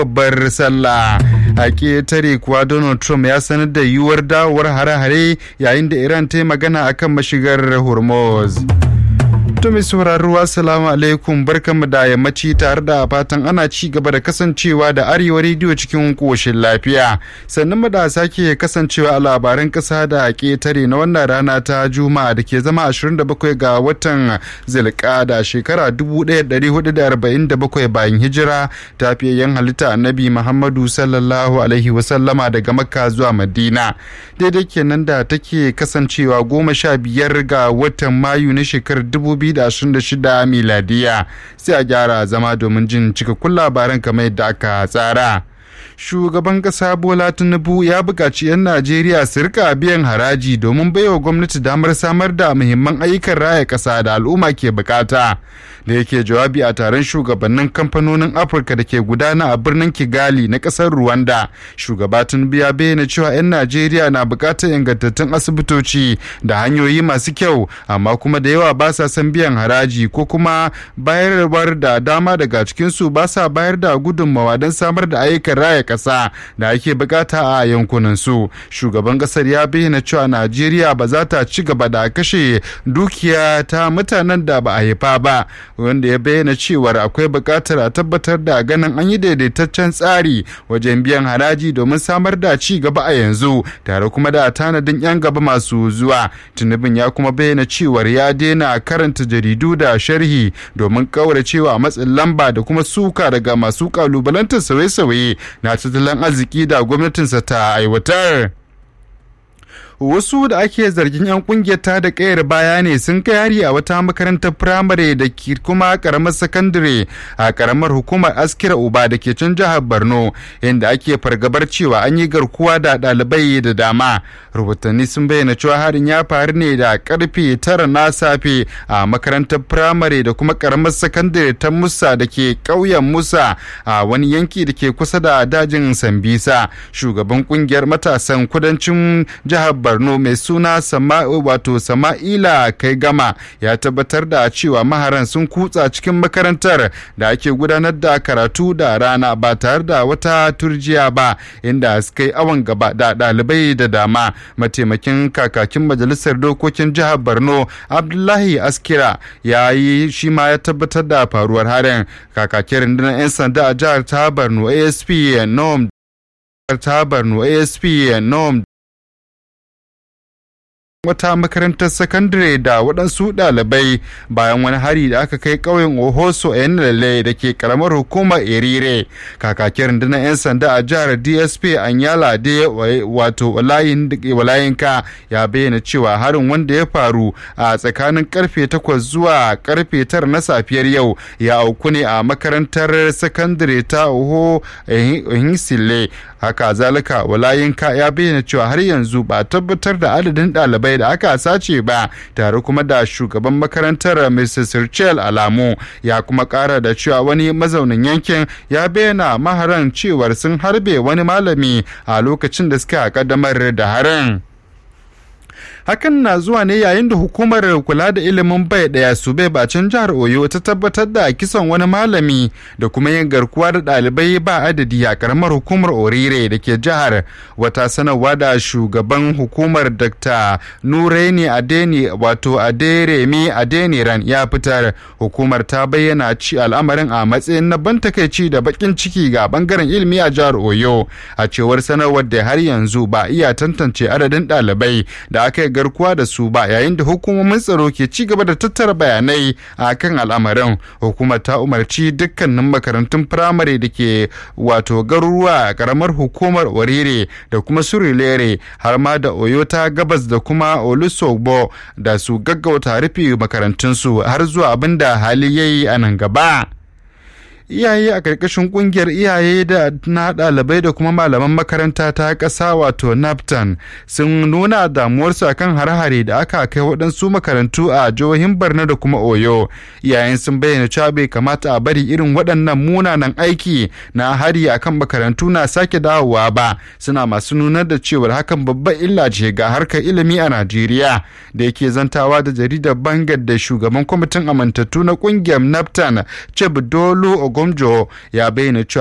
babbar sallah a ƙetare kuwa donald trump ya sanar da yiwuwar dawowar hare-hare yayin da iran ta yi magana akan mashigar hormuz To mai sauraro assalamu alaikum barkanmu da yammaci tare da fatan ana ci gaba da kasancewa da arewa rediyo cikin koshin lafiya sannan mu da sake kasancewa a labaran kasa da ketare na wannan rana ta juma'a da ke zama 27 ga watan zilkada shekara 1447 bayan hijira ta yan halitta annabi muhammadu sallallahu alaihi wasallama daga makka zuwa madina daidai kenan da take kasancewa goma sha biyar ga watan mayu na shekarar 2000 2026 miladiya sai a gyara zama domin jin cikakkun labaran kamar yadda aka tsara. shugaban kasa bola tinubu ya buƙaci 'yan najeriya su rika biyan haraji domin baiwa gwamnati damar samar da muhimman ayyukan raya ƙasa da al'umma ke bukata da yake jawabi a taron shugabannin kamfanonin afirka da ke gudana a birnin kigali na ƙasar rwanda shugaba tinubu ya bayyana cewa 'yan najeriya na buƙatar ingantattun asibitoci da hanyoyi masu kyau amma kuma da yawa ba sa son biyan haraji ko kuma bayarwar da dama daga cikinsu ba sa bayar da gudunmawa don samar da ayyukan raya ƙasa da ake bukata a yankunan su shugaban ƙasar ya bayyana cewa najeriya ba za ta ci gaba da kashe dukiya ta mutanen da ba a haifa ba wanda ya bayyana cewar akwai buƙatar a tabbatar da ganin an yi daidaitaccen tsari wajen biyan haraji domin samar da ci gaba a yanzu tare kuma da tanadin 'yan gaba masu zuwa tunubin ya kuma bayyana cewar ya daina karanta jaridu da sharhi domin kauracewa matsin lamba da kuma suka daga masu kalubalantar sauye-sauye na tattalin arziki da gwamnatinsa ta aiwatar. wasu da ake zargin 'yan kungiyar ta da kayar baya ne sun kai hari a wata makarantar firamare da ke kuma karamar sakandare a karamar hukumar askira uba da ke can jihar borno inda ake fargabar cewa an yi garkuwa da ɗalibai da dama rahotanni sun bayyana cewa harin ya faru ne da karfe tara na safe a makarantar firamare da kuma karamar sakandare ta musa da ke ƙauyen musa a wani yanki da ke kusa da dajin sambisa shugaban kungiyar matasan kudancin jihar Borno mai suna sama wato Sama'ila kai gama ya tabbatar da cewa maharan sun kutsa cikin makarantar da ake gudanar da karatu da rana ba tare da wata turjiya ba inda suka yi awon gaba da ɗalibai da dama mataimakin kakakin majalisar dokokin jihar Borno Abdullahi Askira ya yi shi ma ya tabbatar da faruwar harin kakakin rundunar 'yan sanda a jihar ta Borno ASP Nom ta Borno ASP Nom wata makarantar sakandare da waɗansu ɗalibai bayan wani hari da aka kai ƙauyen ohoso a lalle da ke ƙaramar hukumar erire kakakin rundunar 'yan sanda a jihar dsp anyala de wato walayinka ya bayyana cewa harin wanda ya faru a tsakanin karfe 8 zuwa karfe 9 na safiyar yau ya auku ne a makarantar sakandare ta oho hinsile haka zalika walayinka ya bayyana cewa har yanzu ba tabbatar da adadin ɗalibai da aka sace ba tare kuma da shugaban makarantar mrs Rachel alamu ya kuma kara da cewa wani mazaunin yankin ya bayyana maharan cewar sun harbe wani malami a lokacin da suka kaddamar da harin. hakan na zuwa ne yayin da hukumar kula da ilimin bai daya su bai bacin jihar oyo ta tabbatar da kisan wani malami da kuma yin garkuwa da ɗalibai ba adadi a karamar hukumar orire da ke jihar wata sanarwa da shugaban hukumar dr nureni adeni wato aderemi adeniran ya fitar hukumar ta bayyana ci al'amarin a matsayin na ban takaici da bakin ciki ga bangaren ilimi a jihar oyo a cewar sanarwar da har yanzu ba iya tantance adadin ɗalibai da aka yi garkuwa da su ba yayin da hukumomin tsaro ke ci gaba da tattara bayanai a kan al'amarin hukumar ta umarci dukkanin makarantun firamare da ke wato garuruwa a karamar hukumar orire da kuma surilere har ma da oyo ta gabas da kuma olusogbo da su gaggauta rufe makarantunsu har zuwa abin da hali yayi a nan gaba. iyaye a ƙarƙashin ƙungiyar iyaye da na ɗalibai da kuma malaman makaranta ta ƙasa wato naptan sun nuna damuwarsu akan hare-hare da aka kai waɗansu makarantu a jihohin barna da kuma oyo iyayen sun bayyana cewa bai kamata a bari irin waɗannan munanan aiki na hari akan makarantu na sake dawowa ba suna masu nunar da cewar hakan babban illa ce ga harkar ilimi a najeriya da yake zantawa da jaridar bangar da shugaban kwamitin amintattu na ƙungiyar naptan cebdolo ogomjo ya bayyana cewa